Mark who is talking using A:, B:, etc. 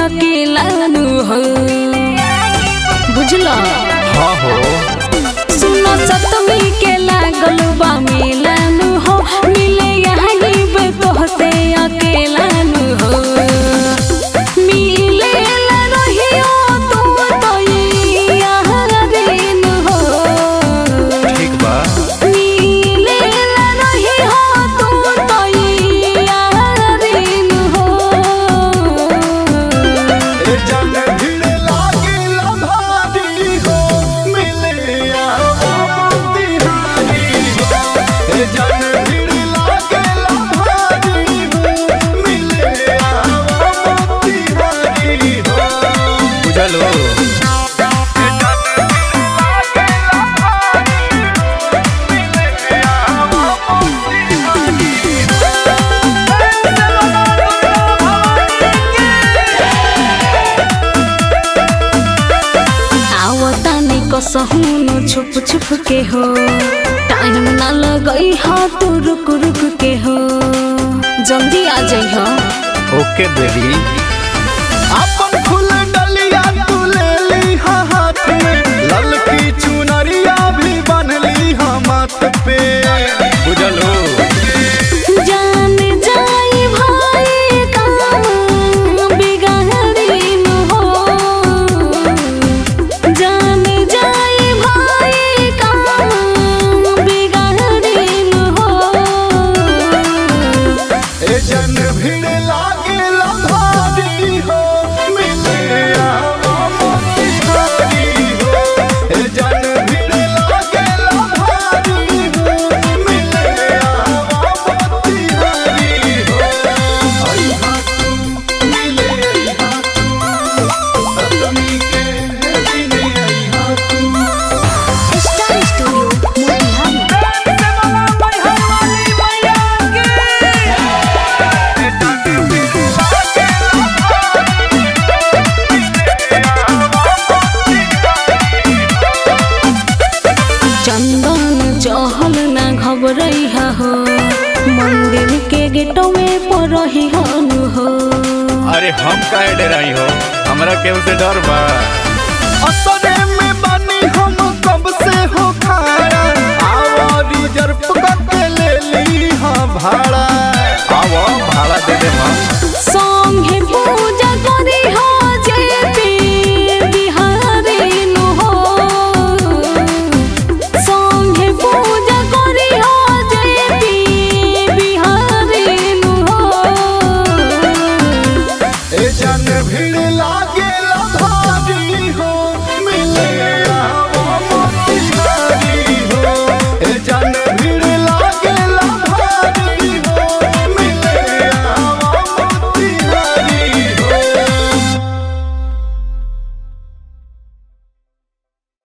A: अकेला नु हो बुझला
B: हाँ हो
A: सुनो सतमी के लागल बा मेला नु हो मिले यहाँ गिब तोहसे अकेला नु हो मिले ला रहियो तू तो यहाँ दिन हो
B: ठीक बा
A: मिले ला रहियो तू तो यहाँ दिन हो
C: ए जन भीड़ लागेला भारी हो मिले आओ मोतिहारी हो ए जन भीड़ लागेला भारी हो मिले आओ मोतिहारी हो
B: बुझल हो
A: आवतानी कसहुनु छुप छुप के हो टाइम ना लगई हा तू रुक रुक के हो जल्दी आ जाइ हो
B: ओके बेबी
C: अपन फूल डलिया तू ले ली हा हाथ में ललकी चुनरिया भी बनली हा माथ पे
B: बुझल हो
A: जान जाई भाई काम बिगाड़ीन हो जान जाई भाई काम बिगाड़ीन हो
C: ए जन भीड़ लागेला भारी हो मिले आओ मोतिहारी हो ए जन भीड़ लागेला भारी हो मिले आओ मोतिहारी हो आई हा तू मिले आई हा तू सतमी के दिने आई हा तू
A: स्टार स्टूडियो मोतिहारी चंदन चहल ना घबरई हो मंदिर के गेटों में पड़ही हनु हो
B: अरे हम काहे डराई हो हमरा केहू से डर बा
C: असरे में बनी हम कब से हो खाया